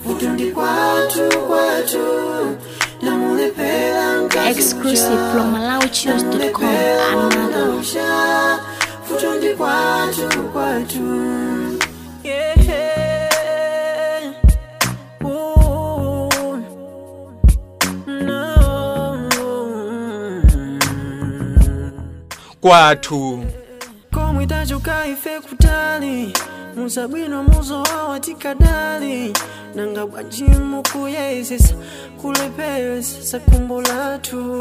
vutondi kwatu kwatu namulepela mkazi Exclusive from MalawiChews.com. Another. Usha, vutondi kwatu kwatu yeah. Ooh, no. kwathu komwe tachoka ife kutali musabwino muzowawa tikadali nanga bwanji mukuyezesa kulepesa kumbo lathu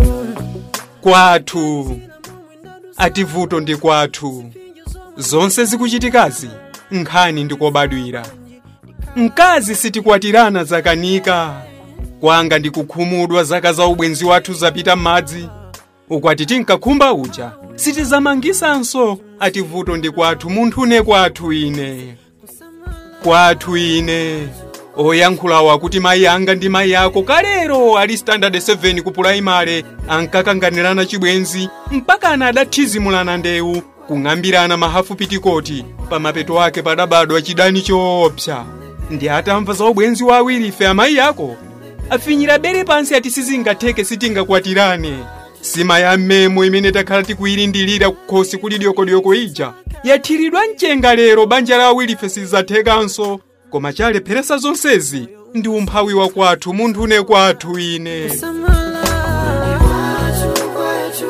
kwathu ati vuto ndi kwathu zonse zikuchitikazi nkhani ndikobadwira mkazi sitikwatirana zakanika kwanga ndikukhumudwa zaka za ubwenzi wathu zapita m'madzi ukwati tinkakhumba uja sitizamangisanso ati vuto ndi kwathu munthu ne kwathu ine kwathu ine oyankhulawa kuti mayi anga ndi mayi ako kalero ali standard 7 ku pulaimale ankakanganirana chibwenzi mpaka ana adathizimulana ndewu kung'ambirana mahafu pitikoti pamapeto ake padabadwa chidani choopsa ndi atamva za ubwenzi wa awiri ife amayi ako afinyira bere pansi ati sizingatheke sitingakwatirane sima ya mmemo imene takhala tikuyilindilira kukhosi kuli dyokodyoko ija yathiridwa mchenga lero banja la awirife sizzathekanso koma chalepheresa zonsezi ndi umphawi wa kwathu munthu une kwathu ine samala kwathu kwathu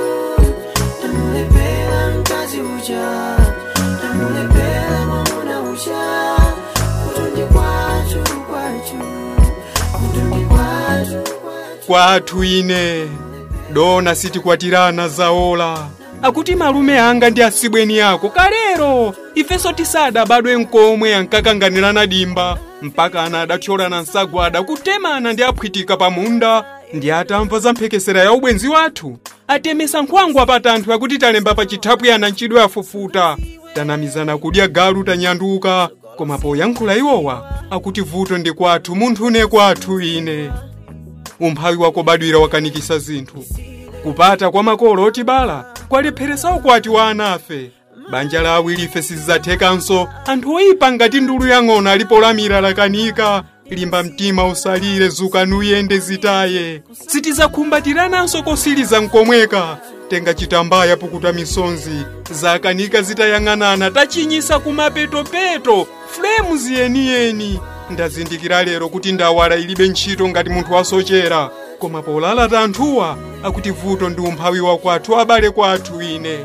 namulepela mkazi uja namulepela mwamuna uja vutondi kwathu kwathu vutondi kwathu kwathu kwathu ine dona sitikwatirana zaola akuti malume anga ndi asibweni ako kalero ifenso tisadabadwe nkomwe ankakanganirana dimba mpaka ana adathyolana nsagwada kutemana ndi aphwitika pamunda ndi atamva za mphekesera ya ubwenzi wathu atemesa nkhwangwa pa tanthu akuti talemba pa chithaphwi ana ntchidwe afufuta tanamizana kudya galu tanyanduka koma poyankhula iwowa akuti vuto ndi kwathu munthu ne kwathu ine umphawi wakobadwira wakanikisa zinthu kupata kwa makolo otibala kwalepheresa ukwati wa anafe banja la awirife sizzathekanso anthu oyipa ngati ndulu yang'ono alipolamira lakanika limba mtima usalire zukani uyende zitaye sitizakhumbatiranaso kosiliza nkomweka tenga chitambaya pukuta misonzi zakanika zitayang'anana tachinyisa kumapetopeto fulemu ziyeniyeni ndazindikira lero kuti ndawala ilibe ntchito ngati munthu wasochera koma polala tanthuwa akuti vuto ndi umphawi wa kwathu abale kwathu ine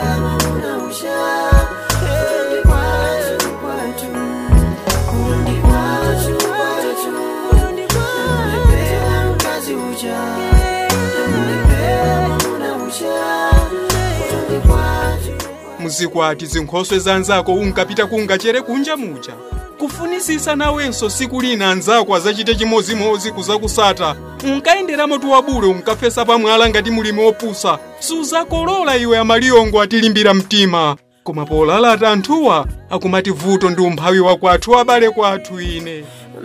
muzikwati zinkhoswe za anzako unkapita kungachere kunja muja kufunisisa nawenso siku lina anzako azachite chimozimozi kuzakusata unkayenderamo tiwabule unkafesa pamwala ngati mulimi wopusa suzakolola iwe amaliyongo atilimbira mtima koma polalata anthuwa akumati vuto ndi umphawi wa kwathu abale kwathu ine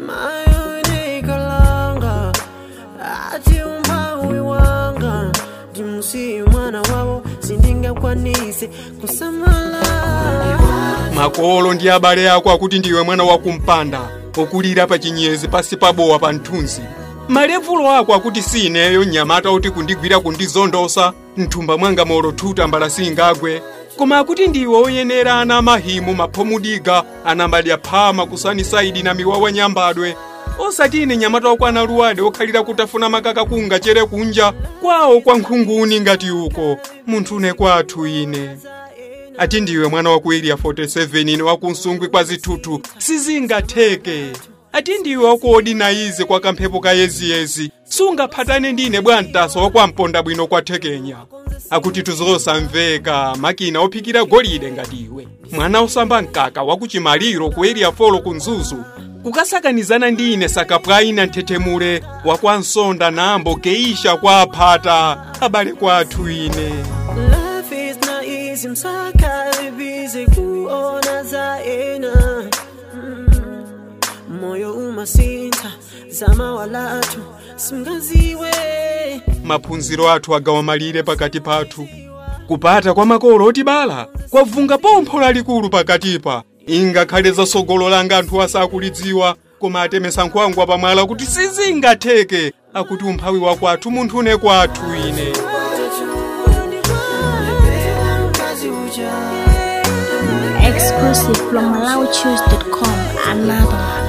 mayonikalanga ati umphawi wanga ndimusiye mwana wawo sindingakwanise kusamala makolo ndi abale ako akuti ndiwe mwana wakumpanda okulira pa chinyezi pasi pabowa pa mthunzi malevulo ako akuti si ineyo mnyamata oti kundigwira kundizondosa mthumba mwanga molo thuta mbala singagwe koma akuti ndiwe oyenera ana mahimu maphomudiga anambadya phama kusanisaidi na miwawa nyambadwe osati ine nyamata okwana luwade okhalira kutafuna makaka kunga chere kunja kwawo kwa nkhunguni ngati uko munthu une kwathu ine ati ndiwe mwana wa ku area 47 ine wakunsungwi kwa zithuthu sizingatheke ati ndiwe wakuodinayize kwa kamphepo ka yeziyezi sungaphatane ndine bwantaso wakwamponda bwino kwathekenya akuti tuzosamveka makina ophikira golide ngati iwe mwana osamba mkaka wakuchimaliro ku area 4 ku mzuzu kukasakanizana ndi ine sakapwayi na nthetemule wakwansonda nambo geisha kwa aphata abale kwathu ine Life is not easy, msakali busy kuona zaena mm. moyo umasintha zama walatu simngaziwe maphunziro athu agawa malire pakati pathu kupata kwa makolo otibala kwavunga pompho lalikulu pakatipa ingakhale zasogolo langa anthu asakulidziwa koma atemesa nkhwangu apamwala kuti sizingatheke akuti umphawi wakwathu munthu une kwathu ine Exclusive from MalawiChoose.com. Another one.